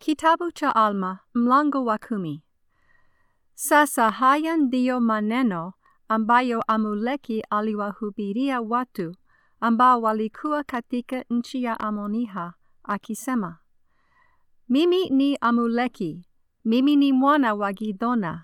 Kitabu cha Alma mlango wa kumi. Sasa haya ndiyo maneno ambayo Amuleki aliwahubiria watu ambao walikuwa katika nchi ya Amoniha akisema, Mimi ni Amuleki, mimi ni mwana wa Gidona,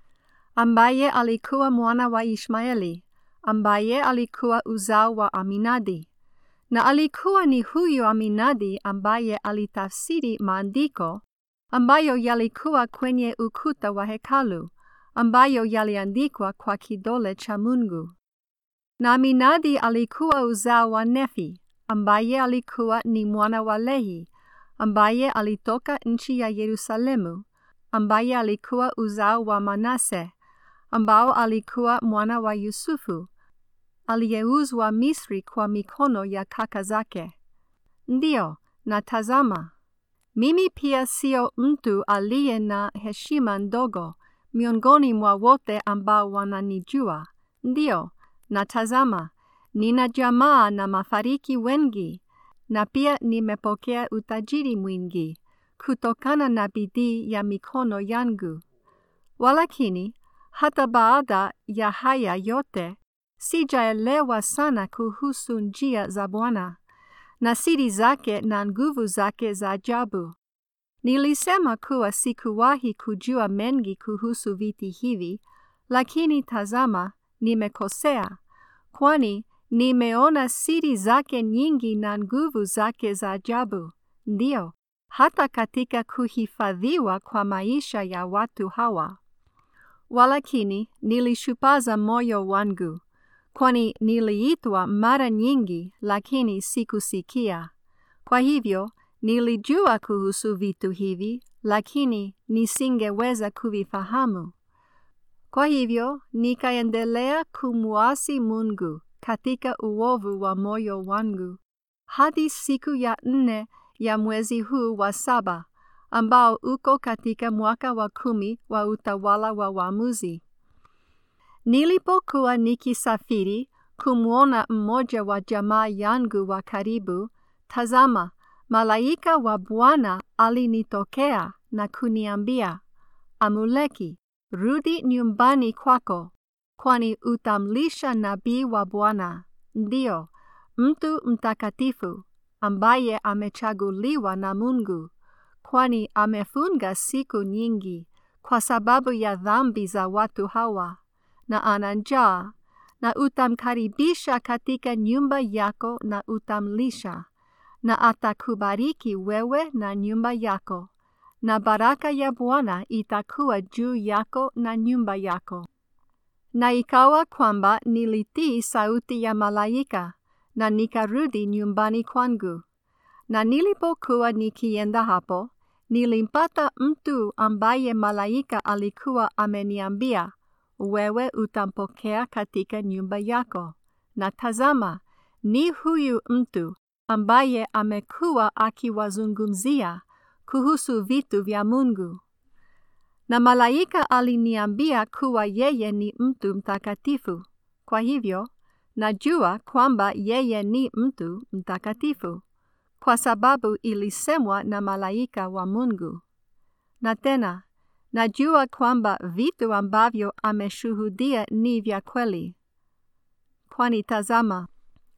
ambaye alikuwa mwana wa Ishmaeli, ambaye alikuwa uzao wa Aminadi. Na alikuwa ni huyu Aminadi ambaye alitafsiri maandiko ambayo yalikuwa kwenye ukuta wa hekalu, ambayo yaliandikwa kwa kidole cha Mungu. Na Aminadi alikuwa uzao wa Nefi, ambaye alikuwa ni mwana wa Lehi, ambaye alitoka nchi ya Yerusalemu, ambaye alikuwa uzao wa Manase, ambao alikuwa mwana wa Yusufu, aliyeuzwa Misri kwa mikono ya kaka zake. Ndiyo, na tazama, mimi pia sio mtu aliye na heshima ndogo miongoni mwa wote ambao wananijua. Ndiyo, na tazama, nina jamaa na mafariki wengi, na pia nimepokea utajiri mwingi kutokana na bidii ya mikono yangu. Walakini, hata baada ya haya yote, sijaelewa sana kuhusu njia za Bwana na siri zake na nguvu zake za ajabu. Nilisema kuwa sikuwahi kujua mengi kuhusu viti hivi, lakini tazama, nimekosea, kwani nimeona siri zake nyingi na nguvu zake za ajabu. Ndiyo, hata katika kuhifadhiwa kwa maisha ya watu hawa. Walakini nilishupaza moyo wangu, kwani niliitwa mara nyingi, lakini sikusikia. Kwa hivyo nilijua kuhusu vitu hivi, lakini nisingeweza kuvifahamu. Kwa hivyo nikaendelea kumwasi Mungu katika uovu wa moyo wangu hadi siku ya nne ya mwezi huu wa saba ambao uko katika mwaka wa kumi wa utawala wa waamuzi. Nilipokuwa nikisafiri kumwona mmoja wa jamaa yangu wa karibu, tazama, malaika wa Bwana alinitokea na kuniambia, Amuleki, rudi nyumbani kwako, kwani utamlisha nabii wa Bwana, ndio mtu mtakatifu ambaye amechaguliwa na Mungu, kwani amefunga siku nyingi kwa sababu ya dhambi za watu hawa, na ana njaa, na utamkaribisha katika nyumba yako na utamlisha, na atakubariki wewe na nyumba yako, na baraka ya Bwana itakuwa juu yako na nyumba yako. Na ikawa kwamba nilitii sauti ya malaika, na nikarudi nyumbani kwangu. Na nilipokuwa nikienda hapo, nilimpata mtu ambaye malaika alikuwa ameniambia, wewe utampokea katika nyumba yako. Na tazama, ni huyu mtu ambaye amekuwa akiwazungumzia kuhusu vitu vya Mungu. Na malaika aliniambia kuwa yeye ni mtu mtakatifu. Kwa hivyo, najua kwamba yeye ni mtu mtakatifu, kwa sababu ilisemwa na malaika wa Mungu. Na tena, najua kwamba vitu ambavyo ameshuhudia ni vya kweli. Kwani tazama,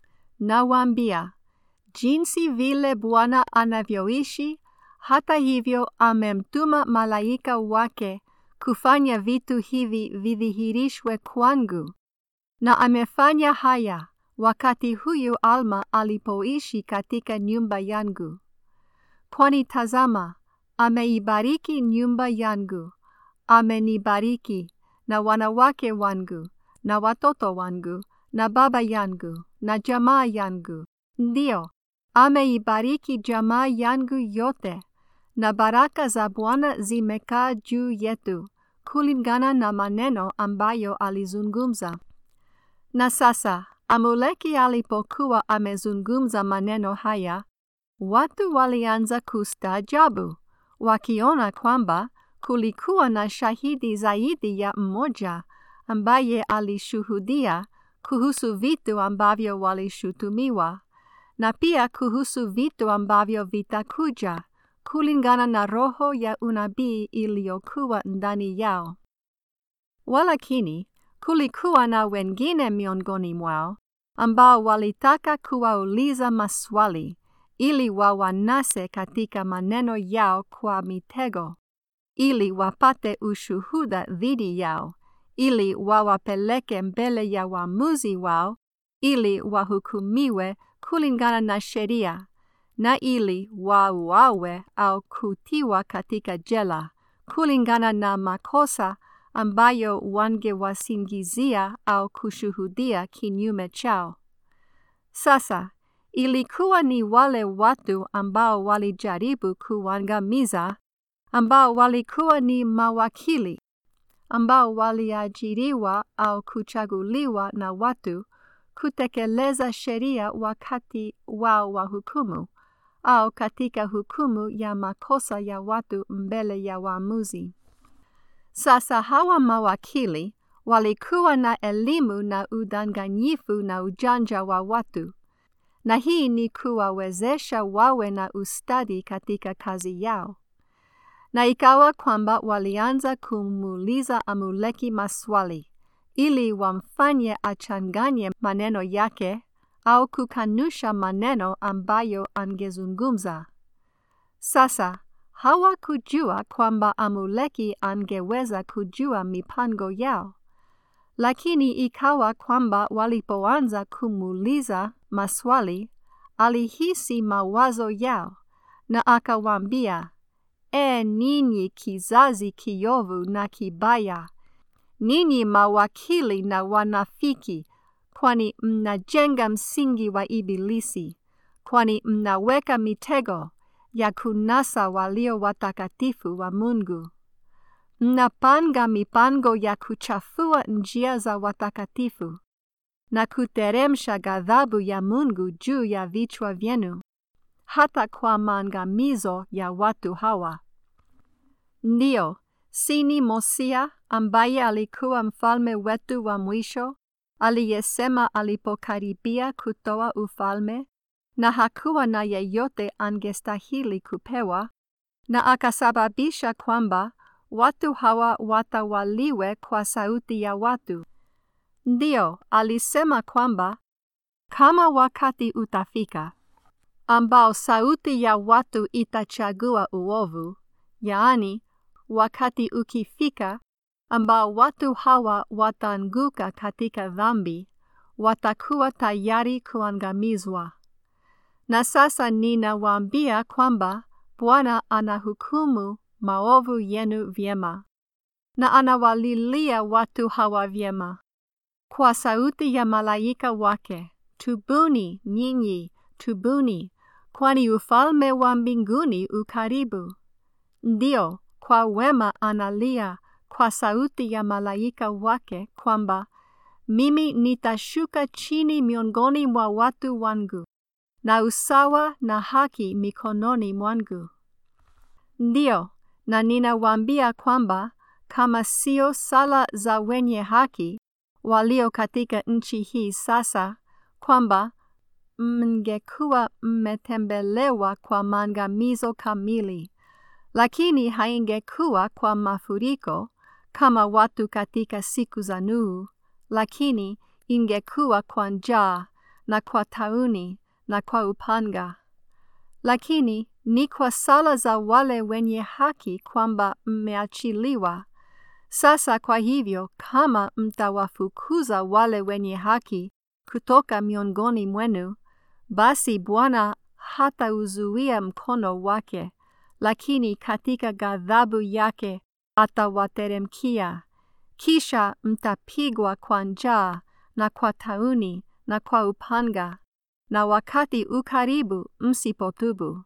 nawaambia, jinsi vile Bwana anavyoishi, hata hivyo amemtuma malaika wake kufanya vitu hivi vidhihirishwe kwangu. Na amefanya haya wakati huyu Alma alipoishi katika nyumba yangu. Kwani tazama, ameibariki nyumba yangu, amenibariki na wanawake wangu, na watoto wangu, na baba yangu, na jamaa yangu. Ndiyo, ameibariki jamaa yangu yote, na baraka za Bwana zimekaa juu yetu, kulingana na maneno ambayo alizungumza. Na sasa, Amuleki alipokuwa amezungumza maneno haya, watu walianza kustaajabu, wakiona kwamba kulikuwa na shahidi zaidi ya mmoja ambaye alishuhudia kuhusu vitu ambavyo walishutumiwa, na pia kuhusu vitu ambavyo vitakuja kulingana na roho ya unabii iliyokuwa ndani yao. Walakini kulikuwa na wengine miongoni mwao ambao walitaka kuwauliza maswali ili wawanase katika maneno yao kwa mitego, ili wapate ushuhuda dhidi yao, ili wawapeleke mbele ya waamuzi wao, ili wahukumiwe kulingana na sheria, na ili wauawe au kutiwa katika jela kulingana na makosa ambayo wangewasingizia au kushuhudia kinyume chao. Sasa ilikuwa ni wale watu ambao walijaribu kuangamiza, ambao walikuwa ni mawakili, ambao waliajiriwa au kuchaguliwa na watu kutekeleza sheria wakati wao wa hukumu au katika hukumu ya makosa ya watu mbele ya waamuzi. Sasa hawa mawakili walikuwa na elimu na udanganyifu na ujanja wa watu, na hii ni kuwawezesha wawe na ustadi katika kazi yao. Na ikawa kwamba walianza kumuuliza Amuleki maswali ili wamfanye achanganye maneno yake au kukanusha maneno ambayo angezungumza. Sasa hawakujua kwamba Amuleki angeweza kujua mipango yao, lakini ikawa kwamba walipoanza kumuuliza maswali, alihisi mawazo yao na akawaambia, E ninyi kizazi kiovu na kibaya, ninyi mawakili na wanafiki, kwani mnajenga msingi wa Ibilisi, kwani mnaweka mitego ya kunasa walio watakatifu wa Mungu. Mnapanga mipango ya kuchafua njia za watakatifu na kuteremsha ghadhabu ya Mungu juu ya vichwa vyenu, hata kwa maangamizo ya watu hawa. Ndiyo, sini Mosia ambaye alikuwa mfalme wetu wa mwisho, aliyesema alipokaribia kutoa ufalme na hakuwa na yeyote angestahili kupewa, na akasababisha kwamba watu hawa watawaliwe kwa sauti ya watu. Ndiyo, alisema kwamba kama wakati utafika ambao sauti ya watu itachagua uovu, yaani wakati ukifika ambao watu hawa wataanguka katika dhambi, watakuwa tayari kuangamizwa. Na sasa ninawaambia kwamba Bwana anahukumu maovu yenu vyema, na anawalilia watu hawa vyema kwa sauti ya malaika wake, tubuni nyinyi, tubuni, kwani ufalme wa mbinguni ukaribu. Ndio, kwa wema analia kwa sauti ya malaika wake kwamba mimi nitashuka chini miongoni mwa watu wangu na usawa na haki mikononi mwangu. Ndio, na ninawaambia kwamba kama sio sala za wenye haki walio katika nchi hii sasa, kwamba mngekuwa mmetembelewa kwa maangamizo kamili, lakini haingekuwa kwa mafuriko kama watu katika siku za Nuhu, lakini ingekuwa kwa njaa na kwa tauni na kwa upanga. Lakini ni kwa sala za wale wenye haki kwamba mmeachiliwa. Sasa kwa hivyo, kama mtawafukuza wale wenye haki kutoka miongoni mwenu, basi Bwana hatauzuia mkono wake, lakini katika ghadhabu yake atawateremkia. Kisha mtapigwa kwa njaa na kwa tauni na kwa upanga, na wakati ukaribu msipotubu.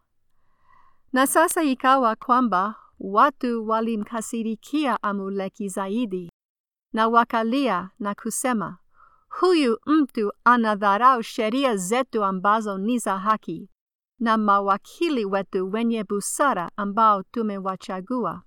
Na sasa ikawa kwamba watu walimkasirikia Amuleki zaidi, na wakalia na kusema, huyu mtu anadharau sheria zetu ambazo ni za haki, na mawakili wetu wenye busara ambao tumewachagua.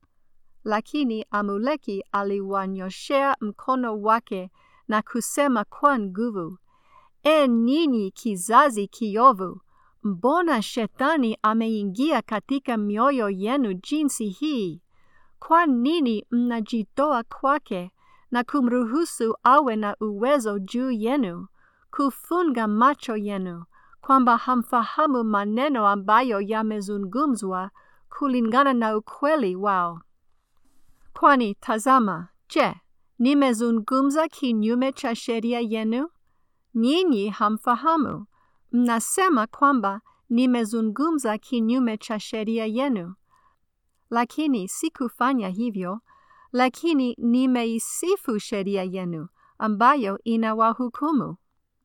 Lakini Amuleki aliwanyoshea mkono wake na kusema kwa nguvu, E ninyi kizazi kiovu, mbona shetani ameingia katika mioyo yenu jinsi hii? Kwa nini mnajitoa kwake na kumruhusu awe na uwezo juu yenu, kufunga macho yenu, kwamba hamfahamu maneno ambayo yamezungumzwa kulingana na ukweli wao? Kwani tazama, je, nimezungumza kinyume cha sheria yenu? Nyinyi hamfahamu. Mnasema kwamba nimezungumza kinyume cha sheria yenu. Lakini sikufanya hivyo, lakini nimeisifu sheria yenu ambayo inawahukumu.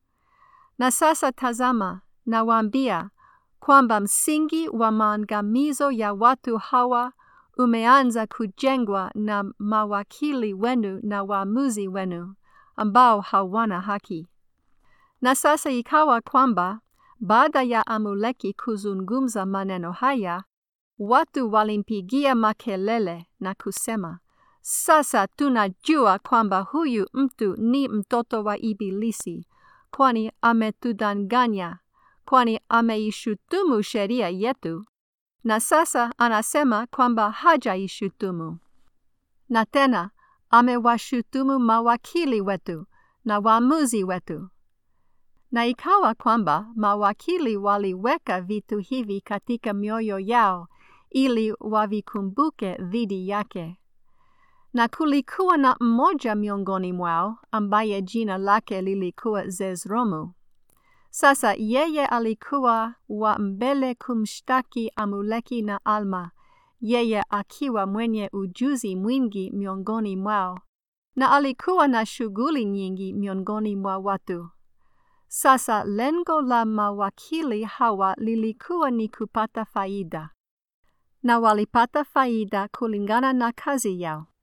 Na sasa tazama, nawaambia kwamba msingi wa maangamizo ya watu hawa umeanza kujengwa na mawakili wenu na waamuzi wenu ambao hawana haki. Na sasa ikawa kwamba baada ya Amuleki kuzungumza maneno haya, watu walimpigia makelele na kusema, sasa tunajua kwamba huyu mtu ni mtoto wa Ibilisi, kwani ametudanganya, kwani ameishutumu sheria yetu, na sasa anasema kwamba hajaishutumu. Na tena amewashutumu mawakili wetu na waamuzi wetu. Na ikawa kwamba mawakili waliweka vitu hivi katika mioyo yao ili wavikumbuke dhidi yake. Na kulikuwa na mmoja miongoni mwao ambaye jina lake lilikuwa Zezromu. Sasa yeye alikuwa wa mbele kumshtaki Amuleki na Alma, yeye akiwa mwenye ujuzi mwingi miongoni mwao, na alikuwa na shughuli nyingi miongoni mwa watu. Sasa lengo la mawakili hawa lilikuwa ni kupata faida, na walipata faida kulingana na kazi yao.